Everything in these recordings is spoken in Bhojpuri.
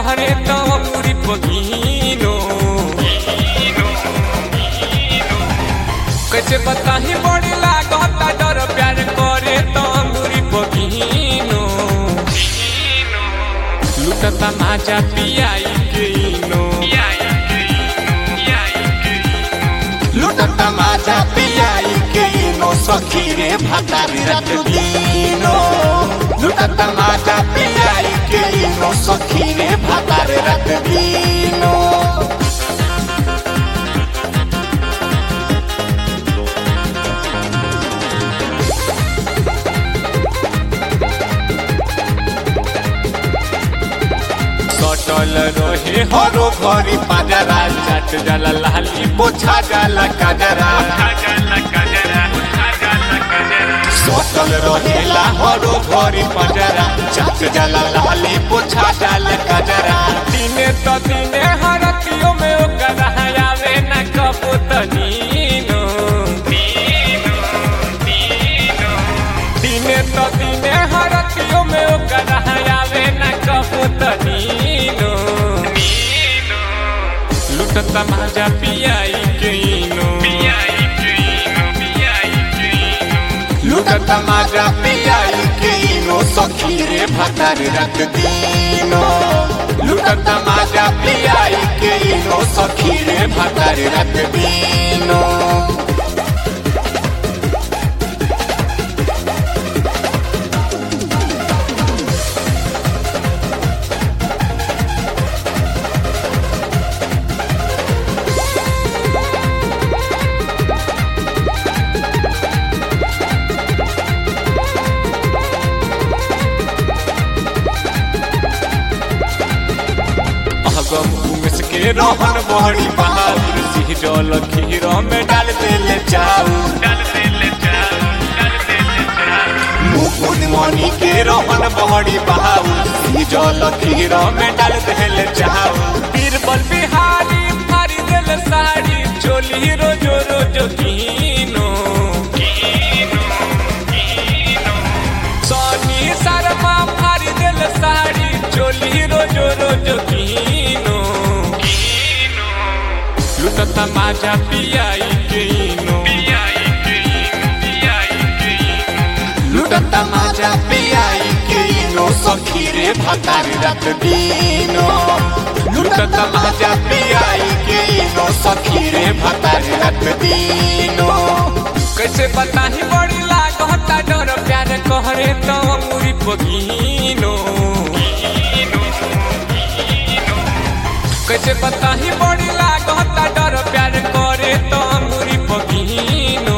कहरे तो अंगूरी पगीनो कैसे बताही बड़ी लागता डर प्यार करे तो अंगूरी पगीनो लुटता माजा पियाई के इनो लुटता माझा पियाई के नो सखी रे भातारी रात दिनो लुटता माझा पियाई के नो सखी रे भातारी रात दिनो सटल रहे हरो घरी पाजरा चट जला लाली पोछा जाला काजरा सोतल रहेला हरो घरी पजरा चट जला लाली पोछा डाल कजरा दिने तो दिने हरतियों में ओकर हयावे न कबूतनीनो दिने तो दिने हरतियों में ओकर हयावे न कबूतनीनो लुटता माजा पियाई के इनो लुटता माझा पियाई के नो सखी रे भातारी रात दिनो लुटता माझा पियाई के नो सखी रे भातारी रात दिनो अगम उमेश के रोहन बहरी बहादुर सिंह जल खीर में डाल देले जाऊ मुकुंद मणि के रोहन बहरी बहाऊ जल खीर में डाल देले चाऊ बीरबल बिहारी फारी देले साड़ी चोली रोजो रोजो कीनो सोनी शर्मा फारी देले साड़ी चोली रोजो रोजो कीनो लुटता माजा पियाई कीनो लुटता माझा पियाई के नो सखी रे भातारी रात दिनो लुटता माझा पियाई के नो सखी रे भातारी रात दिनो कैसे बताही बड़ी लागता डर प्यार कहरे तो अंगूरी पगीनो कैसे बताही बड़ी लागता डर प्यार करे तो अंगूरी पगीनो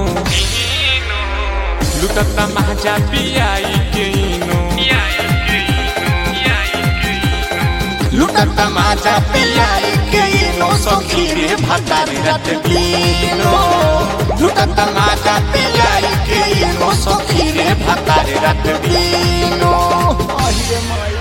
लुटता माजा पियाई के इनो लुटता माझा पियाई के नो सखी रे भातारी रात दिनो लुटता माझा पियाई के नो सखी रे भातारी रात दिनो আহিरे माई